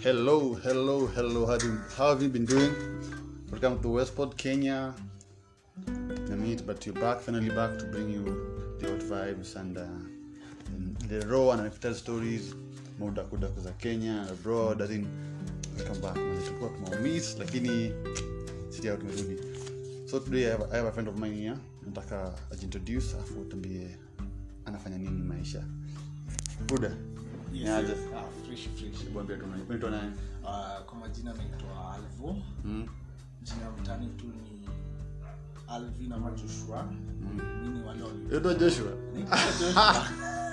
Hello, hello, hello. How, do, how have you been doing? Welcome to Westport, Kenya. In a minute, but you're back, finally back to bring you the old vibes and, uh, and the raw and unfiltered stories. Maudakudaku za Kenya, abroad, as in, welcome back. Man, tulikuwa tumaumiss, lakini sisi hao tumerudi. So today I have, I have a friend of mine here. Nataka ajintroduce afu tuambie anafanya nini maisha. Buda. Yes, Niaje? yes. Ah, fresh, fresh. Bwambia tu unaitwa nani? Ah, kwa majina naitwa alvo Mm. jina mtani tu ni alvin ama joshua mi ni wale wali- Unaitwa Joshua? Naitwa Joshua.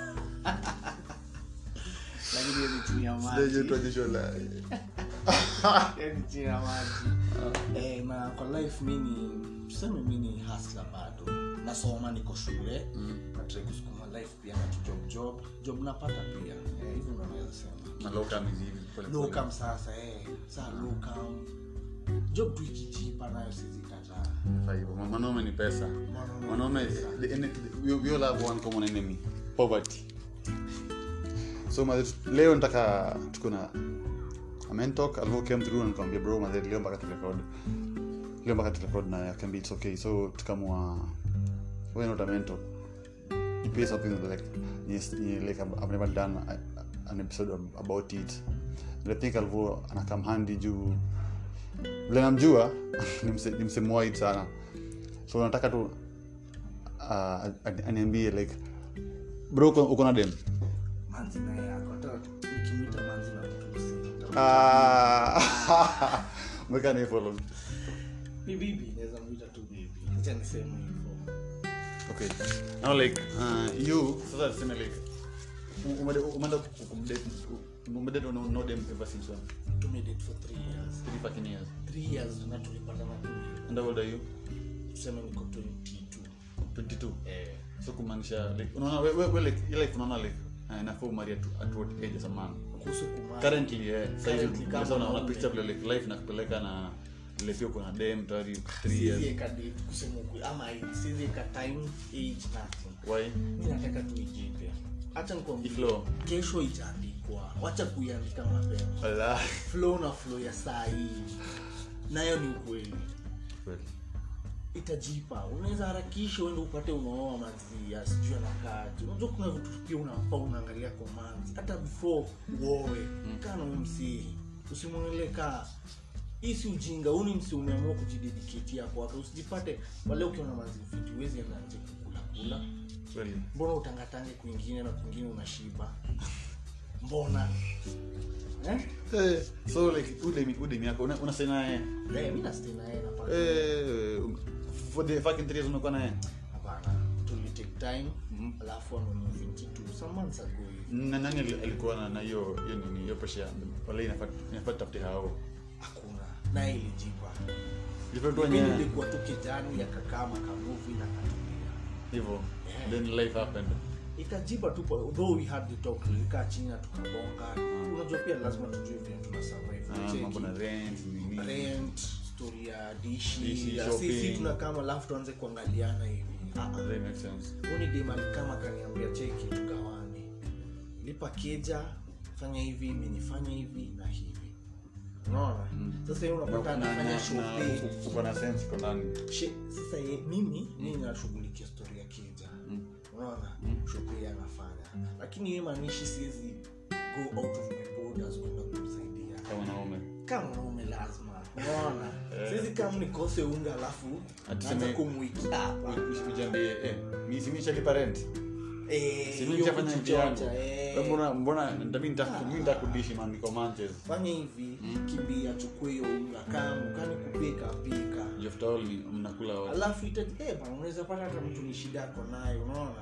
lakini hiyo ni chini ya maji. Sijaitwa Joshua la- Hiyo ni chini ya maji Eh, na kwa life mi ni tuseme mi ni hasla bado nasoma niko shule natrai kusukuma life pia na tu job job job napata pia Eh, hivyo ndo naweza sema Na low cam hizi hivi, pole pole. locam sasa eh. saa locam job tu ikijipa nayo sizikataa Kwa hivyo, ma- mwanaume ni pesa Mwanaume mwanaume ni pesa. the ene- we we all have one common enemy poverty so maze, leo nataka tuko na a mentalk alvo came through na nikamwambia bro maze leo mpaka turekod leo mpaka turekod na akambi it's okay so tukamwa we're not a mentor you pay something like yes, like I've, I've never done a, an episode ab- about it and I think alvo anakam handy juu vile namjua ni mse- ni msemo wide sana so nataka tu uh, ani- aniambie like bro uko- uko na dem manzi naye ako hata ukimwita manzi na kutusi Ah, mweka ni follow ni bibi naweza mwita tu bibi acha niseme hivyo okay now like uh, you sasa tuseme like u- umede- umeenda ku- kumdate umedate no, no dem ever since when tumedate for three years three fucking years three years na tulipatana tu hivi. and how old are you tuseme niko 22 22 eh so kumaanisha like unaona we, we, we like you like unaona like uh, inafaa umari at, at what age as a man kuhusu kumari currently yeah sasa hivi Currently, kama sasa unaona mwanaume. picture vile like life nakupeleka na vile pia kuna dem tayari 3 siwezi years eka date kusema ukweli ama siwezi eka time age nothing why mi nataka tu ijipe hacha nikwambie Iflow. kesho itaandikwa wacha kuiandika mapema wala flow na flow ya saa hii nayo ni ukweli itajipa unaweza harakisha uende upate unaoa manzia sijui anakaaji unajua kuna vitu pia unafaa unaangalia kwa manzi hata before uowe kaa na umsii usimwonele kaa hii si ujinga huu ni msi umeamua kujidediketia kwake usijipate wale ukiona manzi mfiti uwezi enda nje kukula kula kweli mbona utangatange kwingine na kwingine unashiba mbona eh? eh so like udemi udemi yako una, unasema naye Eh, mi nastay na yeye napata eh for the fucking 3 years umekuwa naye hapana tuli take time alafu amenunua 22 some months ago hivi na nani ali- alikuwa na na hiyo hiyo nini hiyo pressure wala inafaa inafaa tafute hao hakuna naye ilijipa hivyo tu mi wenyewe nilikuwa tu kijani akakaa makamuvi na katulia hivyo Yeah. then life happened ikajipa tu po- though we had the talk tulikaa chini na tukabonga unajua pia lazima tujue vile tuna survive Ah, Cheki. mambo na rent nini rent story ya dishi Dishi, ya shopping. sisi tunakama alafu tuanze kuangaliana hivi Ah, ah. that makes sense unidemali kama kaniambia cheki tugawane lipa keja fanya hivi imenifanya hivi na hivi unaona sasa yeye unapata anafanya shopping uko na sense kwa ndani She- sasa ye, mimi mimi nashughulikia story ya keja unaona shopping anafanya lakini yeye maanishi siwezi go out of my borders kwenda kumsaidia kama naume kama mwanaume lazima unaona siwezi kama nikose unga alafu Ati naanza seme- kumwiki hapa ujambie eh mimi si nimeshalipa rent Eh, si mimi hiyo nitafanya hivi yangu kujichocha, eh. Wewe mbona mbona mimi nita mimi nitakudishi man niko manches fanya hivi kimbia chukue hiyo unga kama kani kupika pika you have told me mnakula wote alafu itaji eh, bana, unaweza pata hata mtu ni shida yako nayo unaona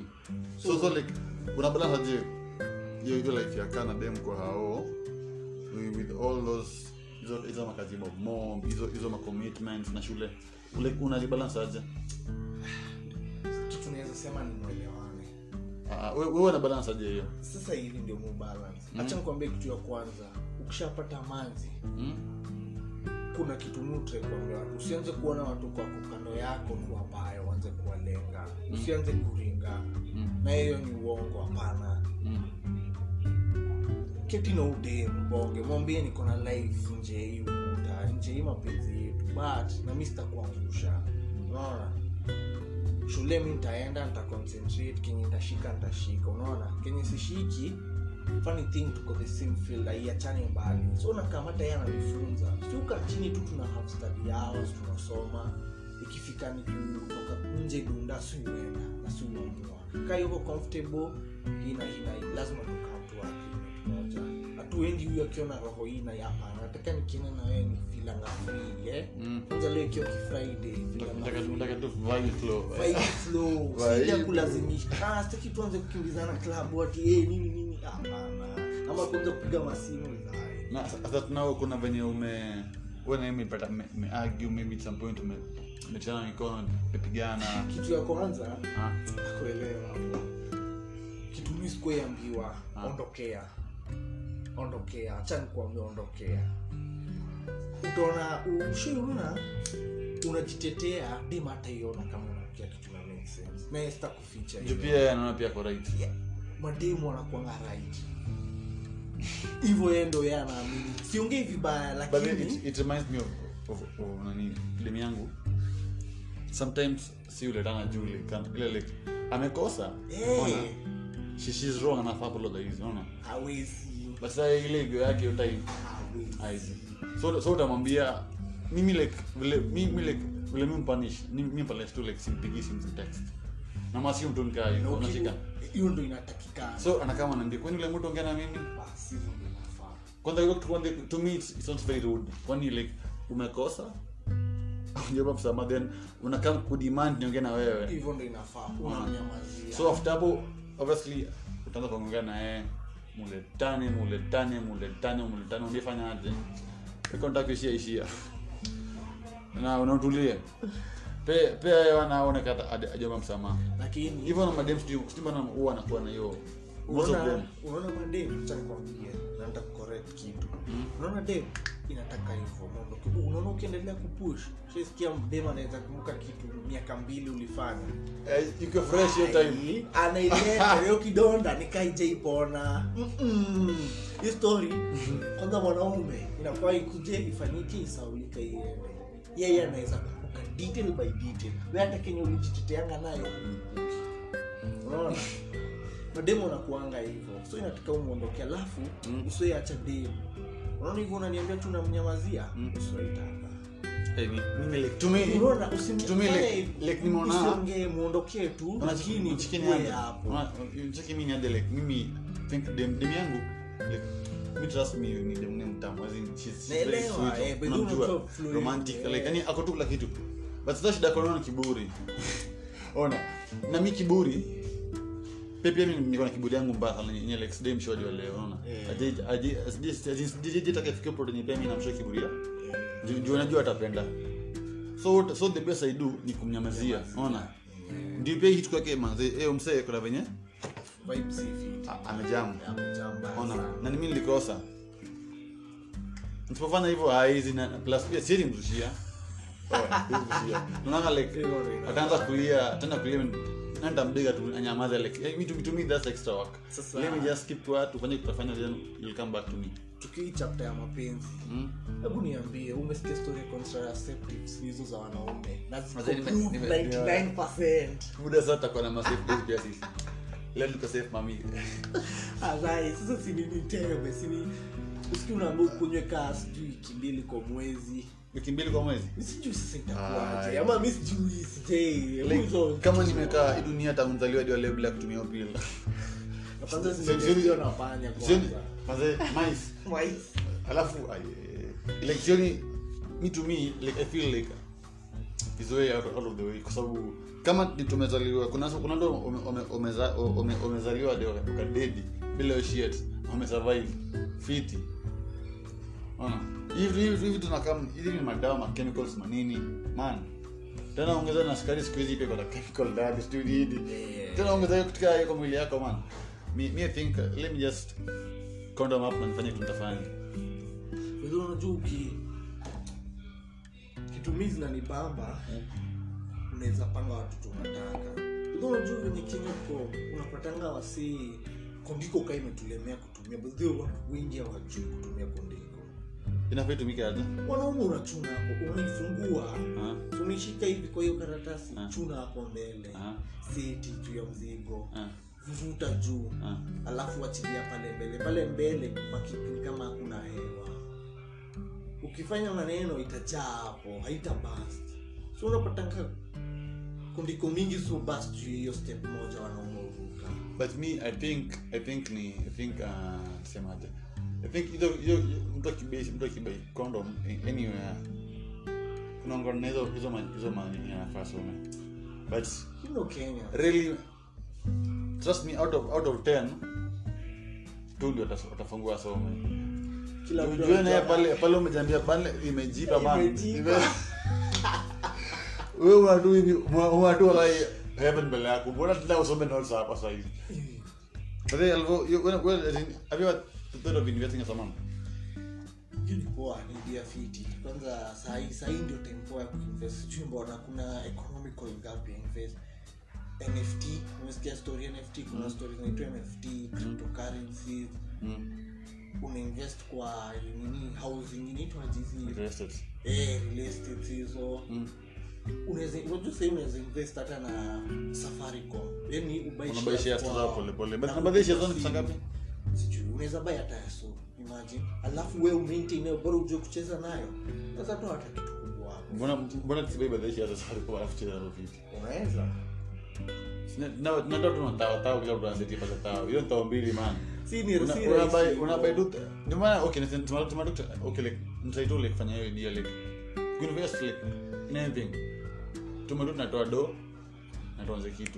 so so like unabalance je hiyo hiyo life ya kana dem kwa hao with with all those hizo hizo makazi mob mob hizo hizo ma commitments na shule like unazibalance aje kitu naweza sema ni mwelewane Ah, wewe wewe una balance aje hiyo sasa hivi ndio mubalance hacha nikwambie kitu ya kwanza ukishapata manzi Hmm? kuna kitu nutre kuambia watu usianze kuona watu kwa kando yako ni wabaya uanze kuwalenga usianze kuringa na hiyo ni uongo hapana keti na ude mbonge mwambie niko na life nje hii ukuta nje hii mapenzi yetu but na mi sitakuangusha unaona shule mi nitaenda nitaconcentrate kenye nitashika nitashika unaona kenye sishiki funny thing tuko the same field aiachane mbali so nakamata yeye ananifunza siuka chini tu tuna have study hours tunasoma ikifika ni kutoka nje dunda siuenda na siuamua kaa yuko comfortable hina hina lazima tukamtu moja hatuendi huyu akiona roho hii na hapana nataka nikienda na wewe ni filanga free eh Mm. kwanza leo ikiwa kifriday filanga Nataka- free nataka tu vibe flow. Vibe flow Vibe. sija kulazimisha ah sitaki tuanze kukimbizana klabu ati eh nini nini hapana ama kuanza kupiga masimu zai na sasa tunao kuna venye ume wewe na mimi pata argue maybe at some point ume umechana mikono umepigana kitu ya kwanza ah kuelewa kitu mimi sikuambiwa Ah. ondokea ondokea acha nikuambia ondokea utaona ushaona unajitetea dim hataiona kama unakia kitu na make sense na yeye sitakuficha juu hiyo. pia yeye anaona pia ako right Yeah, mademu wanakuanga right hivyo yeye ndo yeye anaamini siongei vibaya but then lakini it, it reminds me of, of, of nani film yangu sometimes si uletana juu like kan- ile like amekosa Eh. unaona? she she's wrong anafaa apologize unaona hawezi but sasa ile ego yake hiyo time hawezi Aizi. so so utamwambia mimi like vile mimi like vile mimi mpanish mimi mpanish tu like simpigi simu text na masi mtu nikaa Na hiyo uki- unashika hiyo ndo inatakikana so anakama anaambia kwani yule mtu ongea na mimi basi hivyo ndo inafaa kwanza hiyo kitu kwanza to me it's, it sounds very rude kwani like umekosa unajua msamaha then unakam kudemand niongee na wewe hivyo ndo inafaa unamnyamazia so after hapo obviously utaanza kuongea na yeye muletane muletane muletane muletane ungefanya aje iko nataka kuishia ishia na unautulie pe pia yeye anaoneka ajama msamaha lakini hivyo na madem sijui sijui mbona huwa anakuwa na hiyo most of unaona them unaona madem acha nikwambie na nitakucorrect kitu unaona dem inataka hivyo Unaona- unaona ukiendelea kupush shasikia dem anaweza kumbuka kitu miaka mbili ulifanya eh, iko fresh hiyo time Ai, anaileta hiyo kidonda nikaijapona hii story kwanza mwanaume inafaa ikuje ifanyike isaulike iende yeye anaweza kukumbuka detail by detail we hata kenye ulijiteteanga nayo hukumbuki. unaona mademu unakuanga hivyo so inataka umwondoke alafu Mm. usioacha demu unaona hivyo unaniambia tu namnyamazia Mm. usioitaka Eh, mi- mimi like to me unaona to me like like nimeona usiongee muondokee tu lakini chikini ukue hapo chiki mimi hadi like mimi think dem dem yangu like me trust me ni dem ni mtamu as in she's she's very Naelewa, sweet eh, but unamjua, unajua fluid, romantic eh. like yani ako tu kila kitu but sasa shida kwa kiburi ona na mi kiburi pia pia mimi niko na kiburi yangu mbaya sana yenye like sidai mshodi wa leo unaona Eh. aje aje aje aje taka fikia point yenye pia mimi namshoa kiburia juu juu najua atapenda so so the best i do ni kumnyamazia unaona ndio pia hitu kwake manze eh msee kuna venye Vibe si fit. a- amejamu Amejaa mbaya ona sana. na mimi nilikosa nisipofanya hivyo haizi na plus pia siwezi mrushia Oh, siwezi mrushia. unaona like Hivyo ndio ina- ataanza kulia tena kulia na nitampiga tu anyamaze like eh, me to, to me that's extra work Sasa- let me just keep quiet tufanye tutafanya then you'll come back to me tukii chapter ya mapenzi mm? hebu niambie umesikia story ya contraceptives hizo za wanaume na ziko Mazee, nime- good nime- 99% muda sasa tutakuwa na masafe days pia sisi leo tuko safe mami Alright, sasa si nini teme sini usiki unaambia ukunywe kaa sijui wiki mbili kwa mwezi wiki mbili kwa mwezi Mi sijui sasa itakuwaje Ai. ama mi sijui sijai like, Hizo- kama nimekaa hii dunia tangu nzaliwa hadi wa leo bila kutumia upila Na kwanza Sioni- zinatestiwa na panya sioni kwanza mazee mice Mice. alafu ai, like sioni me to me like i feel like is way out, out of the way kwa sababu kama ni tumezaliwa kuna kuna ndo ume- ume- umeza- ume- umezaliwa hadi ukadedi bila hiyo shit umesurvive fiti ona hivi hivi hivi tunakam hivi ni madawa ma chemicals manini man tena ongeza na sukari siku hizi pia kuna chemical ndani studio hili Yeah. tena ongeza hiyo katika hiyo kwa mwili yako man me, me I think uh, let me just condom up na nifanye kitu nitafanya Unajua unajua uki kitumizi na nibamba unaweza panga watoto unataka Unajua unajua venye kenya ko unapatanga wasii kondiko kaa imetulemea kutumia kutumia but they watu wengi hawajui kutumia kondiko inafaa itumike aje wanaume unachuna hapo unaifungua Ah, umeshika hivi kwa hiyo karatasi Ah. chuna hapo mbele ah, seti juu ya mzigo ah, vuvuta juu ah. alafu achilia pale mbele pale mbele pakipini kama hakuna hewa ukifanya maneno itajaa hapo haita bust so unapatanga kundiko mingi so bust juu ya hiyo step moja wanaume uruka but me i think i think ni i think uh, semaje i think hizo hizo mtu akibai mtu akibai condom a- anywhere kunaongana na hizo hizo ma- hizo manini anafaa some but you know kenya really trust me out of out of 10 tu ndio watas- watafungua some kila mtu Ujue naye anajua- pale pale umejambia pale imejipa man Imejipa. Ime- wewe unatu hivi unatu like heaven mbele yako mbona tena usome notes hapa sasa hivi but then alvo you when when as in, have you ever thought of investing in someone Hiyo ni poa ni idea fiti kwanza sahii sahii ndio time poa ya kuinvest sijui mbona kuna economical gap ya invest nft umesikia story ya nft kuna story zinaitwa nft cryptocurrencies mm. unainvest kwa nini housing inaitwa jizi real estate eh, real estate hizo mm. unaweza unajua sahii unaweza invest hata na safaricom yani ubuy unabai shares shares kwa- zao pole pole but na namba hizi shares kulipa ni pesa ngapi sijui unaweza buy hata ya so imagine alafu we umaintain nayo bora ujue kucheza nayo sasa tu hata kitu kubwa hapo mbona mbona tusibai by the shares za Safaricom alafu cheza hapo vipi unaweza na na na ndio tunataka tao kila mtu anaseti pale tao hiyo ni tao mbili man si ni Una- si unabai rahisi. unabai tu ndio maana okay ni tuma tuma okay like msaitu like fanya hiyo idea like you invest like in anything tuma tu tunatoa do na tuanze kitu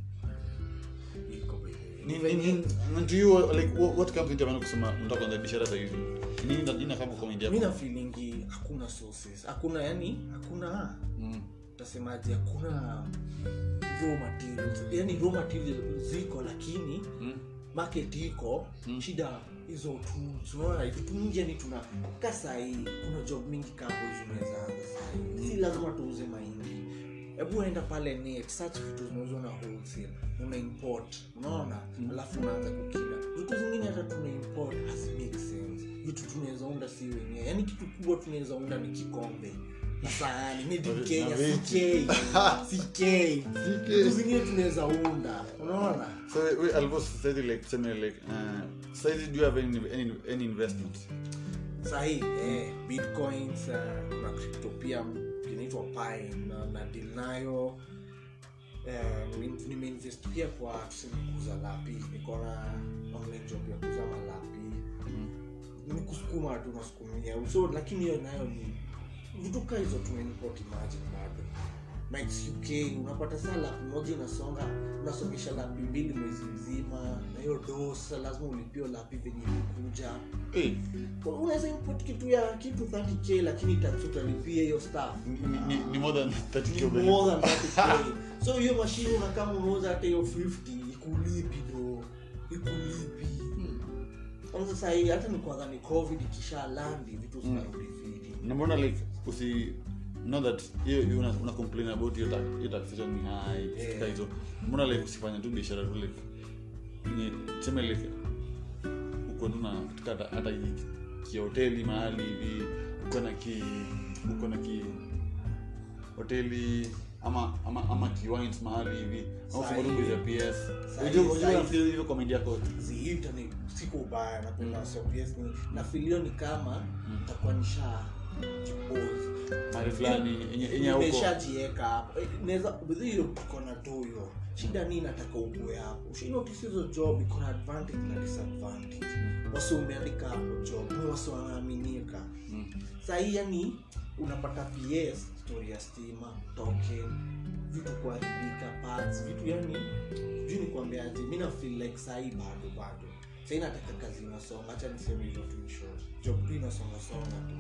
Iko by the way. ni ni ni and to you like what, what comes into mind kusema unataka kuanza biashara sasa hivi ni nini nini kama kwa India mi na feelingi hakuna sources hakuna yani hakuna mm utasemaje hakuna raw materials yani raw materials ziko lakini mm market iko Mm. shida hizo tools unaona vitu mingi yani tuna ka sahii kuna job mingi kapo zinaweza anza sahii si lazima tuuze mahindi hebu enda pale net search vitu zinauzwa na wholesale una import unaona alafu unaanza kukila vitu zingine hata tuna import has make sense vitu tunaweza unda si wenyewe yani kitu kubwa tunaweza unda ni kikombe na sahani made in Na kenya viti. ck ck vitu zingine tunaweza unda unaona so we almost said like semi like uh said do you have any any any investment sahii eh, bitcoins uh, kuna crypto pia inaitwa pi na, na deal nayo eh, ni- nimeinvest pia kwa tuseme kuuza lapi niko na online job ya kuuza malapi ni kusukuma tu nasukumia so lakini hiyo nayo ni vitu kaa hizo tumenimport imagine bado Mikes uk unapata saa lapi moja inasonga unasongesha lapi mbili mwezi mzima na hiyo dosa lazima ulipio lapi venye ilikuja eh unaweza import kitu ya kitu 30k lakini tax utalipia hiyo staff ni, ni, ni more than 30 Ni more than 30k so hiyo mashine una kama unauza hata hiyo 50 ikulipi bro ikulipi kwanza sahii hata ni kwanza ni covid ikisha landi vitu zinarudi fiti na mbona like usi know that hiyo hiyo una, una complain about hiyo tax hiyo taxation ni high Yeah. yeah. hizo mbona like usifanya tu biashara tu like ni tuseme like uko tu na katika hata- hata hii kihoteli mahali hivi uko na ki uko na ki hoteli ama ama ama kiwines mahali hivi au Sahi. fungu ya PS Sahi, unajua unajua sahi. nafikiri hivyo komedi yako ziita ni siko ubaya napenda sops ni na filio ni kama takuwa nisha jipose mahali fulani yenye yenye huko nimeshajieka hapo Eh, naweza bidhi hiyo iko na doyo shida nii nataka ukue hapo ushinotis hizo job iko na advantage na disadvantage wasi umeandika hapo job ni wasi wanaaminika Mm. sahii yani unapata ps story ya stima token vitu kuharibika parts vitu yani sijui ni kuambiaje mi na feel like sahii bado bado sahii nataka kazi inasonga hacha niseme hivyo tu in short. job tu inasonga songa tu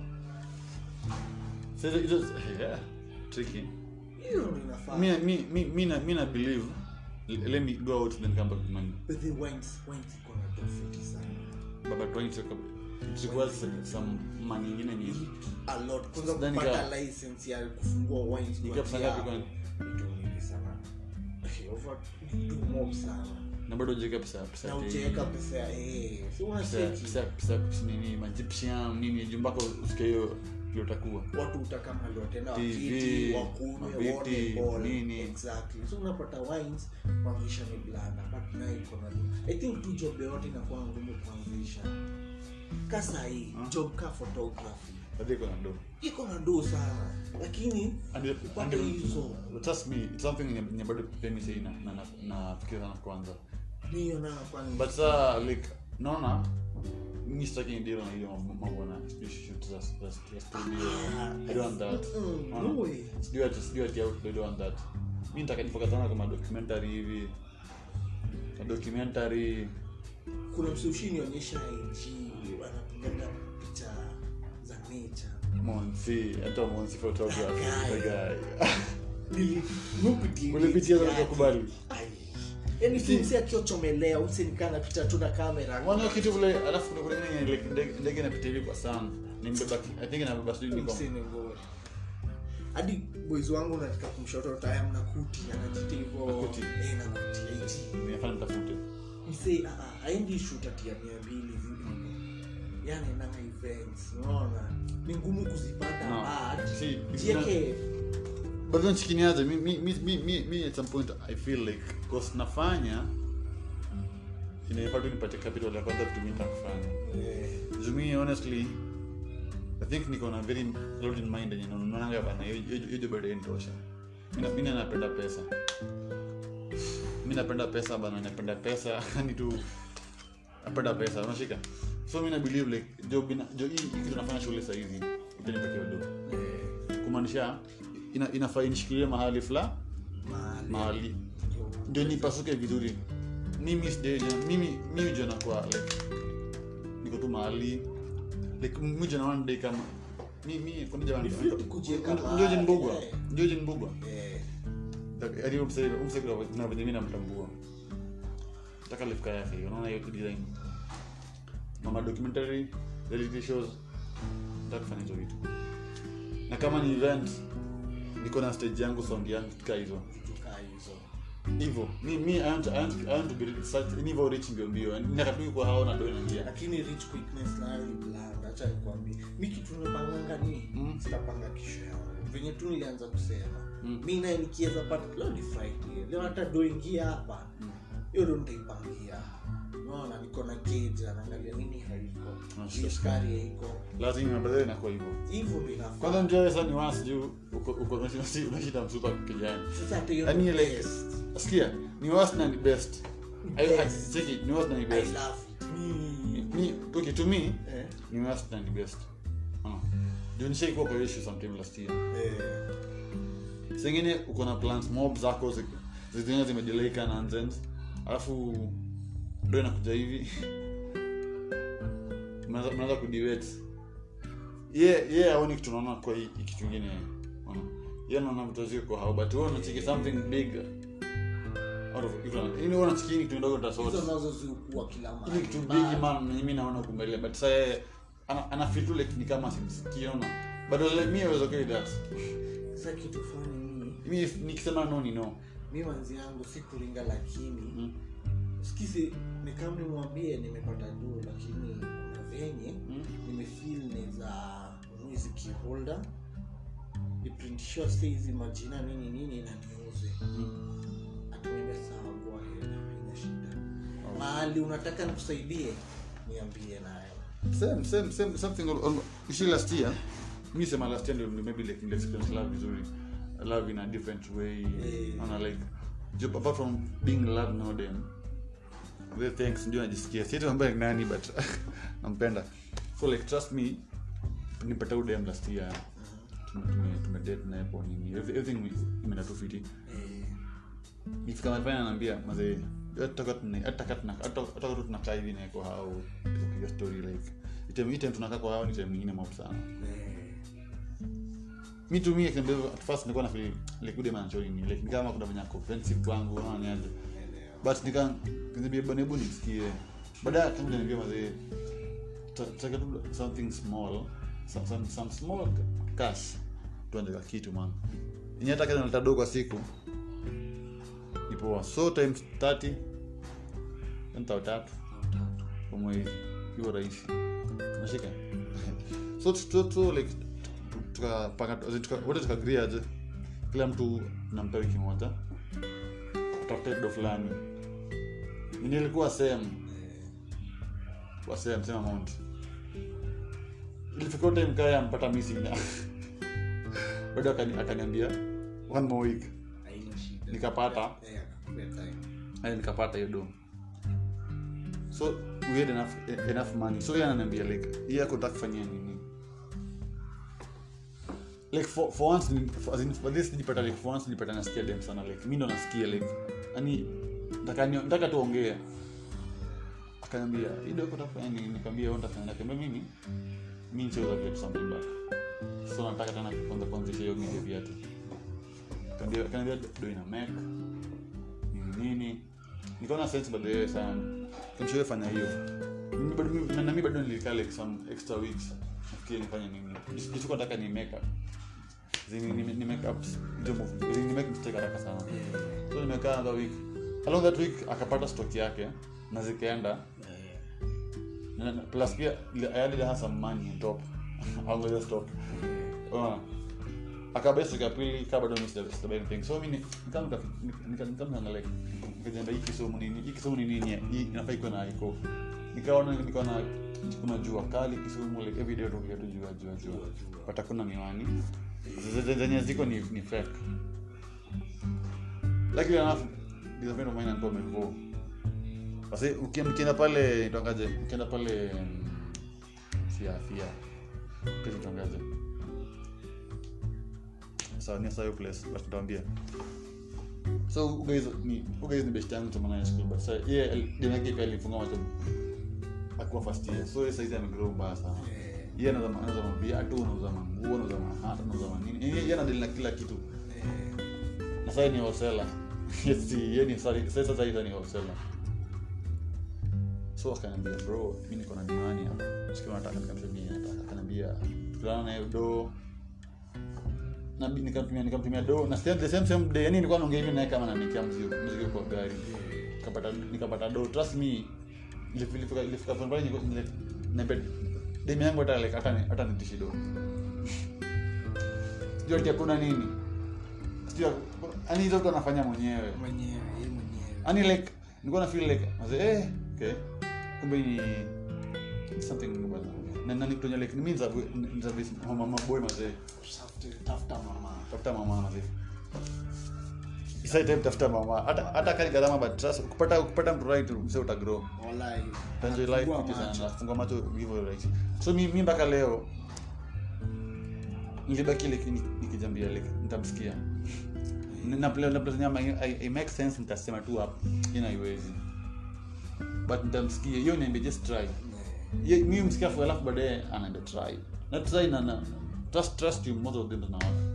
so it is yeah tricky hiyo ndo inafaa me me me me na me na believe l- let me go out then come back to money But the wines, wines iko na tofauti sana. baba trying to it requires some, some money ingine ni A lot. Kwanza Sidhani kupata kama- license ya kufungua wines Ni kuanzia pesa ngapi hapo, kwani? vitu mingi sana. Okay, over two mob sana. na bado ujeka pesa pesa na ati- ujaweka pesa ya eh, si pesa unacheki pesa pesa pesa nini majipsian nini jumbako usike hiyo ndio utakuwa watu utaka mali tena TV, wakiti wakunywe maviti, waone ball nini. exactly so unapata wines kuanzisha ni blanda but nayo iko na i think tu job yote inakuwa ngumu kuanzisha ka sahii job ka photography hadi iko na do iko na ndoo sana lakini And- upate and- hizo trust me it's something yenye yenye bado pia mi sai na na na- nafikiria sana kwanza niyo nayo kwani but saa like naona mi sitaki deal na hiyo mambo- mambo na shoot za za za studio i don't want that Mm, Unaona? no way. sijui ati sijui ati out I don't want that mi nitaka nifocus sana kama documentary hivi na documentary kuna msushi nionyesha ig anapigaga picha za nature Monsi hata Monsi photography That the guy Nilipitia Ulipitia page na yake. ukakubali? Ai. yaani si msi akiochomelea usinikaa napita tu na kamera wana kitu vile alafu kuna kuna ingine like ndege- ndege inapita hivi kwa sana nimbeba i think inabeba sijui niko Msini ngori. hadi boys wangu nataka kumshoto taya mna kuti anajita hivo Nakuti. eh, na kuti eti nimefanya mtafute mse ah, ah, haendi shoot ati ya mia mbili hivi yani nanga events unaona ni ngumu kuzipata No. but See, jieke but then chikiniaje mi mi mi mi mi mi at some point i feel like cause nafanya inafaa tu nipate capital ya kwanza vitu mimi nitakufanya eh, Jumi, honestly, I think niko na very load in mind yenye naonanga bana hiyo hiyo- hiyo bado inatosha. Mimi mimi napenda pesa. Mimi napenda pesa bana, napenda pesa yani tu napenda pesa, unashika. So mimi na believe like job ina jo hii hii kitu nafanya shule sasa hivi itanipatia do. eh, Kumaanisha ina inafaa inishikilie mahali fulani mahali mahali ndio nipasuke vizuri mimi sijaja mimi mimi ndio nakuwa like niko tu mahali like mimi ndio naona dai kama mimi kuna jamaa Ni fit kujieka ndio mahali, mbugwa eh. ndio mbugwa eh, hadi umsaidia umsaidia na venye mimi namtambua nataka lifka yake unaona hiyo design mama documentary reality shows nataka kufanya hizo vitu na kama ni event niko na stage yangu sound yangu tukaa hizo vitu kaa hizo hivyo mi mi I want, I want, I want to be such ni hivyo rich mbio mbio nakatu kwa hao na doina njia lakini rich quickness nayo ni bland acha nikwambie mi kitu nimepanganga ni Mm. sitapanga kesho yangu venye tu nilianza kusema Mm. mi naye nikiweza pata leo ni friday leo hata do ingia hapa hiyo ndo nitaipangia naona niko na keja naangalia nini haiko Ah, Hii sure. sukari haiko lazima badala inakuwa hivyo hivyo ndo inafaa kwanza njoo sasa ni once juu uko uko unashinda unashinda msupa kijani sasa hata hiyo yani ndo like best. sikia ni worse na ni best I, I, Best. check it, ni worse na ni I best love it. Mi- Mi- mi okay to me eh, ni worse na ni best ah ndio nishaikuwa kwa issue sometime last year eh, sengine uko na plans mob zako zi- zingine zimejeleika nonsense alafu ndo inakuja hivi Mnaanza- mnaanza kudiwet ye ye aoni kitu naona kwa hii hii kitu ingine Unaona? ye naona vitu ziko hao but wewe unachiki something big out of you know unachiki ni kitu ndogo hizo tasort nazo ziukua kila ni mahali kitu But- big man na mimi naona kumbele but sasa yeye ana, ana feel tu like ni kama simsikii unaona but like me I was okay with that sasa kitu fani ni mimi nikisema no ni no mi manzi yangu si kuringa lakini Mm. sikizi nikam nimwambie nimepata juu lakini kuna venye Mm. nimefil neza hizi kiholder niprintishiwa sta hizi majina nini nini na niuze Mm. atuende sawa go ahead haina shida mahali unataka nikusaidie niambie nayo same same same something al- al- usually last year mi sema last year ndio maybe like ndio experience love vizuri love in a different way Eh. Naona like ju- apart from being in love now then the thanks ndio najisikia sieti ambaye ni nani but nampenda so like trust me nipata udem last year tume tume- tumedate naye kwa nini Every- everything imeenda tu fiti eh, ikifika mahali fulani anaambia mazee hata tu tunakaa hivi naye kwa hao tukipiga story like item item tunakaa kwa hao ni time nyingine mob sana eh, mi to me akiniambia hivyo, at first nilikuwa na feel like ude manachoni ni like ni kama kuna venye ako offensive kwangu unaona ni aje elewa. but nika kaniambia bwana hebu nisikie baadaye kama niambia mazee ta- taka tu something small some, some, some small cash tuanze ka kitu man yenye hata kama naleta dogo kwa siku ni poa so times 30 mta tatu kwa mwezi hiyo rahisi nashika so tu- tu- tu, like tukapanga as in tuka- wote tukagri aje kila mtu nampa wiki moja tafute do fulani nilikuwa same wa same same amount ilifika time kaya mpata missing na bado akani- akaniambia one more week Haina shida. Nikapata. Eh, akakupea time. Haya, nikapata hiyo dom so we had enough, enough money so yeye ananiambia like hii yako nataka kufanyia nini like for, for once ni- for, as in, for this nilipata like for once nilipata nasikia dem sana like mi ndo nasikia like yani nataka ni- nataka tuongee akaniambia hii doko utafanya nini nikamwambia wewe utafanya nikamwambia mimi mimi nicheza get something back so nataka tena kwanza kuanzisha hiyo media viatu Akaniambia- akaniambia do ina make nini nini nikaona sense by the way sana kamshawe fanya hiyo Mimi bado mimi- na mimi bado nilikaa like some extra weeks nafikiri nifanye nini jisuko nataka ni make up zini ni, ni make up ndio move zini ni make mistake haraka sana so nimekaa another week along that week akapata stock yake na zikaenda Eh, Na- na- plus pia ile- I added her some money on top I'll just stock Unaona? akabai stock ya pili kaa bado mimi sija- sijabuy anything so mimi nikam nikam like nikajiambia hii Kisumu nini hii Kisumu ni nini hii inafaa ikuwe na iko nikaona nikaona kuna jua kali Kisumu like every day tukia tu jua jua jua but hakuna miwani Z- z- zenye ziko ni ni fake lakini enough this friend of mine alikuwa amevua basi uki- mkienda pale itangaje mkienda pale mm, fia fia pili itangaje sawa ni sawa hiyo place but nitawaambia so you guys ni you guys ni best yangu tumana ya school but sasa yeye jana yake pia alifunga macho akuwa first year so yeye saizi amegrow mbaya sana eh, yeye anauza anauza viatu anauza manguo anauza mahata anauza manini yeye yeye anadili na kila kitu eh, na sasa ni wholesaler yes si yeye ni sasa sasa sasa hivi ni wholesaler so akaniambia bro mimi niko na miwani hapa sikia nataka nikamtumia nataka akaniambia tukutana naye do na bi- nikamtumia nikamtumia do na still the same same day yani nilikuwa naongea hivi naye kama ananikia mzigo mzigo kwa gari nikapata nikapata do trust me ilifika ilifika ilifika point pale niko na bed demi yangu hata like hata ni- hata nitishi do sijui ati hakuna nini sijui yani hizo vitu anafanya mwenyewe mwenyewe yeye mwenyewe yani like nilikuwa na feel like maze eh okay kumbe ni it's something bana na nani kutonya like ni means of service mama mama boy maze Usafiri, tafuta mama tafuta mama maze Isa time tafuta mama hata hata kali gharama but trust kupata kupata mtu right mse uta grow Walai, Enjoy life fungua fiti macho. sana funga macho hivyo right so mi mi mpaka leo nilibaki like ni- nikijambia like nitamsikia na play na play nyama i, i make sense nitasema tu hapo ina iwezi but nitamsikia hiyo niambia just try Eh, Ye- mi msikia fu alafu baadaye anaenda try na try na na trust trust you most of them na watu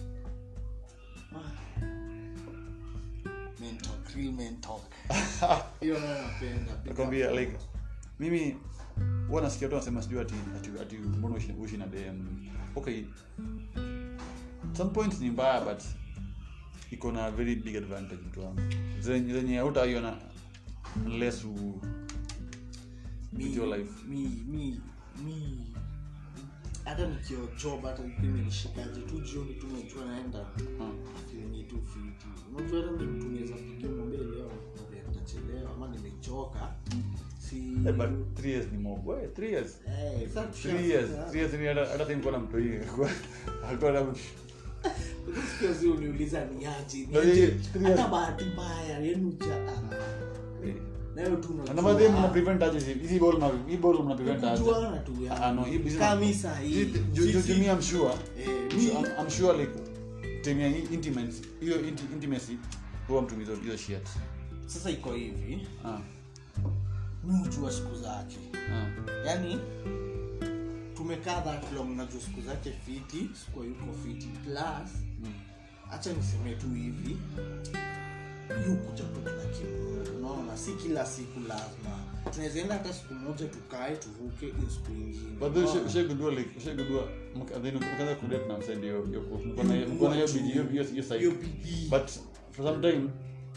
men talk, real men talk. hiyo nayo napenda Big nakwambia up. like mimi huwa nasikia tu nasema sijui ati ati ati mbona uishi uishi na dem okay some point ni mbaya but iko na very big advantage mtu wangu zenye zenye hautaiona unless u with your life mi mi mi hata nikio job hata imenishikaje tu jioni tu najua naenda Ah. feeling tu fiti unajua hata ni mtu naweza pigia mwambie leo mwambie nitachelewa ama nimechoka si Eh, but three years ni mob we three years Eh, sasa three years tushafika. three years ni hata hata nilikuwa na mtu hii alikuwa na Sikia zi uniuliza ni aje ni Na aje. yeye, three years. hata bahati mbaya yenu ja nayo tu unajua. na madhe mna prevent aje hizi hizi ball na hii ball mna prevent aje Kujuana tu ya. Ah, no, hii business- Kama saa hii. Hii- ju- ju- Sisi- ju- me, I'm sure Eh, I'm mi- sure- I'm- I'm sure like time ya hii intimacy hiyo inti- intimacy huwa mtu hizo hizo shit sasa iko hivi ah mi hujua siku zake ah yaani tumekaa that long najua siku zake fiti sikuwa yuko fiti plus mm. hacha niseme tu hivi yu kuja tu kila kitu unaona si kila siku lazima tunaweza enda hata siku moja tukae tuvuke hiyo siku ingine but then Unaona? ushagundua like ushagundua mka- then ukaanza kudate na msend hiyo hiyo mko na hiyo mko na hiyo bidii hiyo hiyo hiyo Hiyo side bidii. but for some time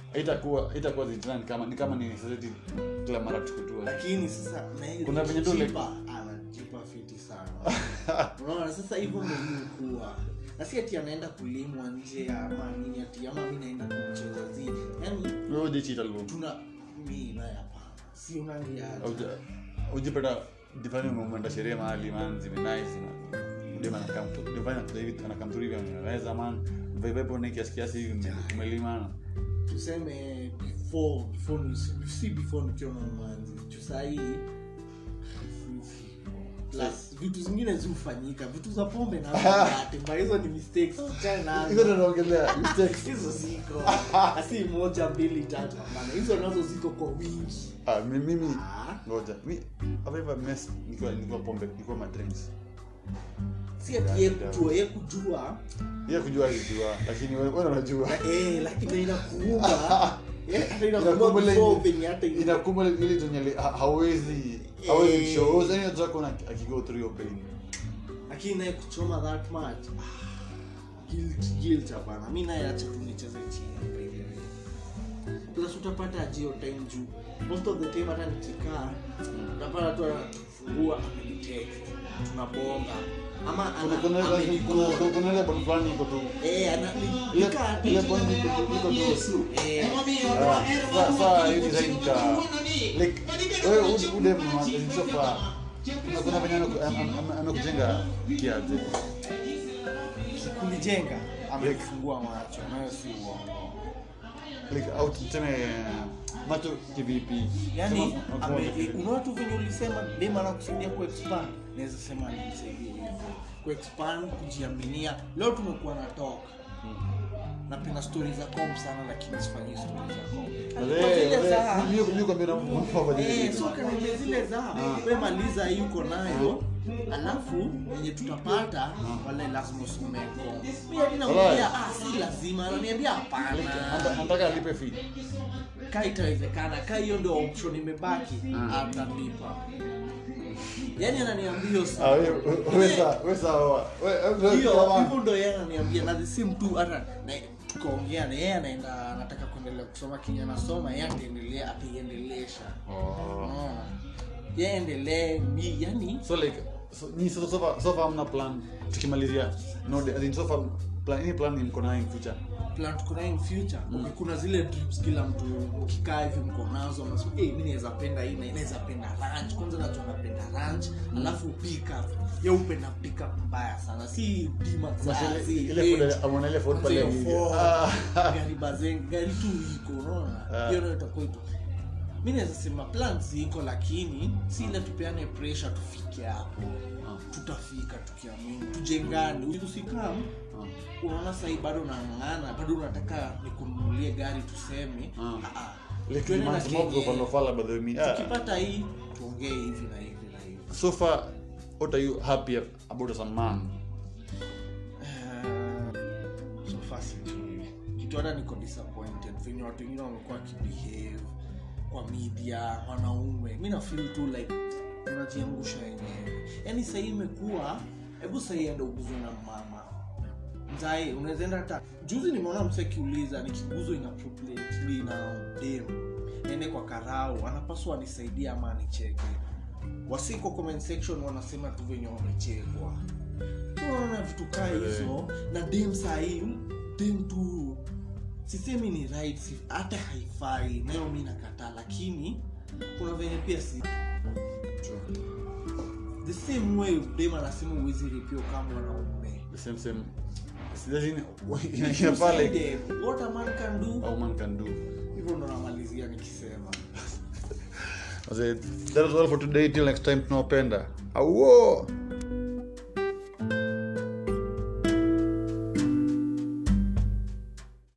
haitakuwa haitakuwa zitana ni kama ni kama ni society kila mara tukutua lakini sasa na hii Kuna venye tu like- jipa, anajipa fiti sana unaona sasa hivyo ndo hii kuwa na si ati anaenda kulimwa nje ama nini ati ama mi naenda kumcheza zi yani wewe ujichita leo tuna mi naye hapana si unangiaje Uja- ujipata difani umeenda sherehe mahali man zimenaizi ndio maana kam ndio maana David anakamturi hivi ameweza man vibe hapo ni kiasi kiasi hivi ume- umelimana tuseme before before ni- si before nikiwa na umanzi juu sahii plus vitu zingine zihufanyika vitu za pombe natemba hizo ni mistakes tuchane nazo. hizo ndio naongelea mistakes hizo ziko asi moja mbili tatu hapana hizo nazo ziko kwa wingi ah mi- mimi Ah, ngoja mi have ever mess nikiwa nikiwa pombe nikiwa ma drinks si ati ye kujua ye kujua yeye kujua hiyo lakini wewe wewe unajua na- eh, lakini inakuuma Eh, hata inakuuma Inakuuma ile- before venye hata ile- inakuwa ile tunyele hawezi Eh. hawezi show yani unataka kuna akigo through your pain lakini naye kuchoma that much ah, guilt guilt hapana mi naye acha tu nicheze chini by the way. plus utapata ajio time juu most of the time hata nikikaa utapata tu anafungua amenitext tunabonga ama kuna ana- kuna amenicall. kuna kuna ile bond fulani iko tu Eh, ana- ni- ile nikaa tu- ile bond iko tu iko tu Eh, Ah, sa- saa hii design ka like wewe ule ule msofa kuna kuna venye ameku- am- am- am- amekujenga kiaje kunijenga amefungua macho nayo si uongo like au tuseme macho kivipi yani Sema- ame- unaona tu venye ulisema dema na kusaidia kuexpand naweza sema nimsaidie hivyo kuexpand kujiaminia leo tumekuwa na talk napenda stori za com sana lakini sifanyi stori za com Kwa zile za- Eh, so kaniambia zile za we maliza hii uko nayo alafu yenye tutapata wale lazima usome com mi hadi namwambia ah si lazima ananiambia hapana anataka alipe fee ka itawezekana ka hiyo ndio option imebaki atalipa yaani ananiambia hiyo si- ah wewe wewe sawa wewe sawa wewe hiyo hivyo ndo yeye ananiambia na the same tu hata na tukaongea na yeye anaenda anataka kuendelea kusoma kenye anasoma yeye ataendelea ataiendelesha unaona yeye endelee mi yani so like so ni so so far so far hamna plan tukimalizia no as in so far plan any plan ni mko nayo in future plan tuko nayo in future okay, kuna zile trips kila mtu ukikaa hivi mko nazo unasema hey, mi naweza penda hii na hii, naweza penda ranch kwanza najua napenda ranch alafu pick up ye upenda pick up mbaya sana si dima Ile- si ile eight. food amona ile food Kwanza pale hiyo hivi. four, Ah. gari bazengi gari tu iko unaona Ah. hiyo nayo itakuwa ito mi naweza sema plan ziko lakini si ile tupeane pressure tufike hapo tutafika tukiamini tujengane usikam Ah. unaona sahii bado unang'ang'ana bado unataka nikununulie gari tuseme Ah. Ah, ah. Like Tuende na months more kenye- go follow follow by the me. Ah. tukipata hii tuongee hivi na hivi na hivi So far what are you happy about as a man? Eh, so far sijui. kitu hata niko disappointed venye watu wengine wamekuwa wakibehave kwa media wanaume mi na feel tu like unajiangusha wenyewe yaani sahii imekuwa hebu sahii enda uguzwe na mama mzae unawezaenda hata juzi nimeona mse akiuliza nikiguzwa inappropriately na dem ende kwa karau anapaswa anisaidia ama anicheke wasiko comment section wanasema tu venye wamechekwa tunaona vitu kaa hizo na dem sahii dem tu sisemi ni right si- hata haifai nayo mi nakataa lakini kuna venye pia si the same way dem anasema uwezi ripio kama wanaume The same same. Sijajini inafaa like Two-sided. what a man can do a woman can do. hivyo ndo namalizia nikisema I said, that was all for today till next time tunawapenda. Awo!